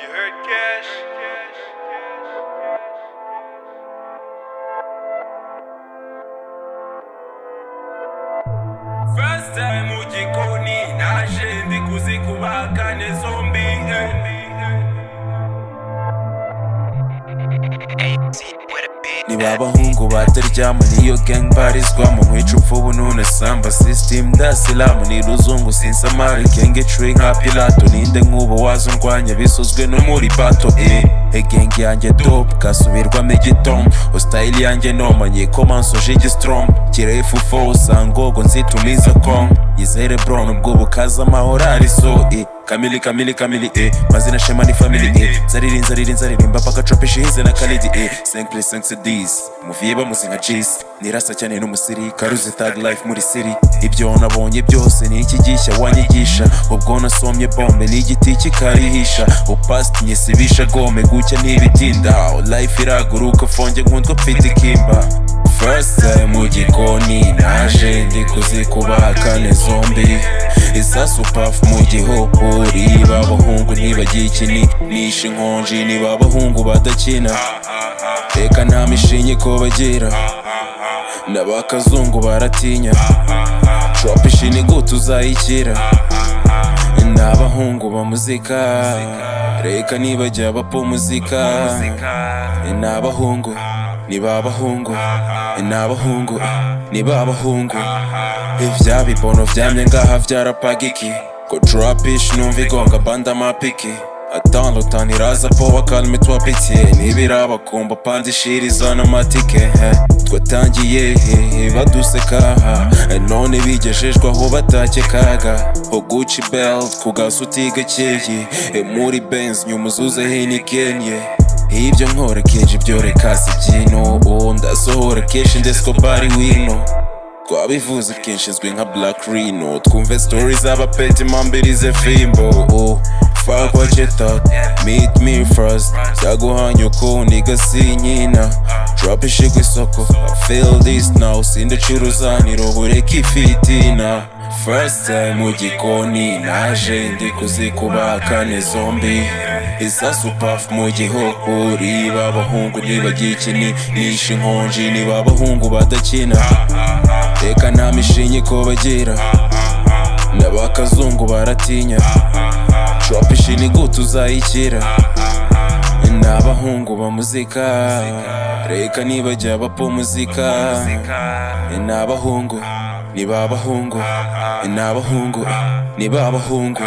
you heard Cash? First time mu gikoni naje ndi kuzikubaga ne zombi eh. ni ba bahungu bataryama niyo gang barizwamo nkwica upfubu none samba system ndasilamu ni ruzungu sinsamari genge tree nka pilato ninde nk'ubu waza undwanya bisuzwe no muri bato e egenge yanjye dope kasubirwamo igitombo ositayili yanjye nomanye komansuje igistrombo kirefu fo sangogo nzitumiza kong yizere bron ubwo bukaza amahoro ari so e kamili kamili kamili e mazina shema ni family e zariri nzariri nzaririmba paka tropish hize na kalidi e 5 plus 5 cds muviye bamuzi nka jis nirasa cyane n'umusirikare uzi thug life muri city ibyo nabonye byose ni iki gishya wanyigisha ubwo nasomye bombe n'igiti kikarihisha upast nyisibisha gome gucya ntibitinda life iraguruka fonge nkundwa mfite ikimba First time mu gikoni naje ndi kuzikubakane zombi isasu puff mu gihopori babahungu ntibagikini nishe inkonji ni babahungu badakina reka nta mishinyi ko bagira n'abakazungu baratinya trop ishini gute uzayikira ni abahungu ba muzika reka nibajya bapfa muzika ni abahungu ni babahungu ni abahungu ni babahungu ibya bibono byamye ngaha byarapagiki ko trapish numva igonga banda mapiki atandutan iraza po bakalme twapikiye nibirabakumba pandishiriza n'amatike he. twatangiye he, baduseka aha none bigejejwe aho batakekaga ho guci belt ku gasuti gakeye E, muri benz nyuma uzuze hinikenye ibyo nkora kenshi byo reka si ibyino ubu ndasohora kenshi ndetse ko bari wino twabivuze kenshi izwi nka black rino twumve story z'abapeti mpambirize fimbo oh, fuck what you thought meet me first ndaguhanye uko niga si nyina drop ishi ku isoko feel this now sindacuruzanira ubureke ifitina first time mu gikoni naje ndi kuzikubakane zombi isasu puff mu gihopori babahungu ntibagikini nishe inkonji ni babahungu badakina reka nta mishinyi ko bagira n'abakazungu baratinya trop ishini gute uzayikira ni abahungu ba muzika reka nibajya bapfa muzika ni abahungu ni babahungu ni abahungu ni babahungu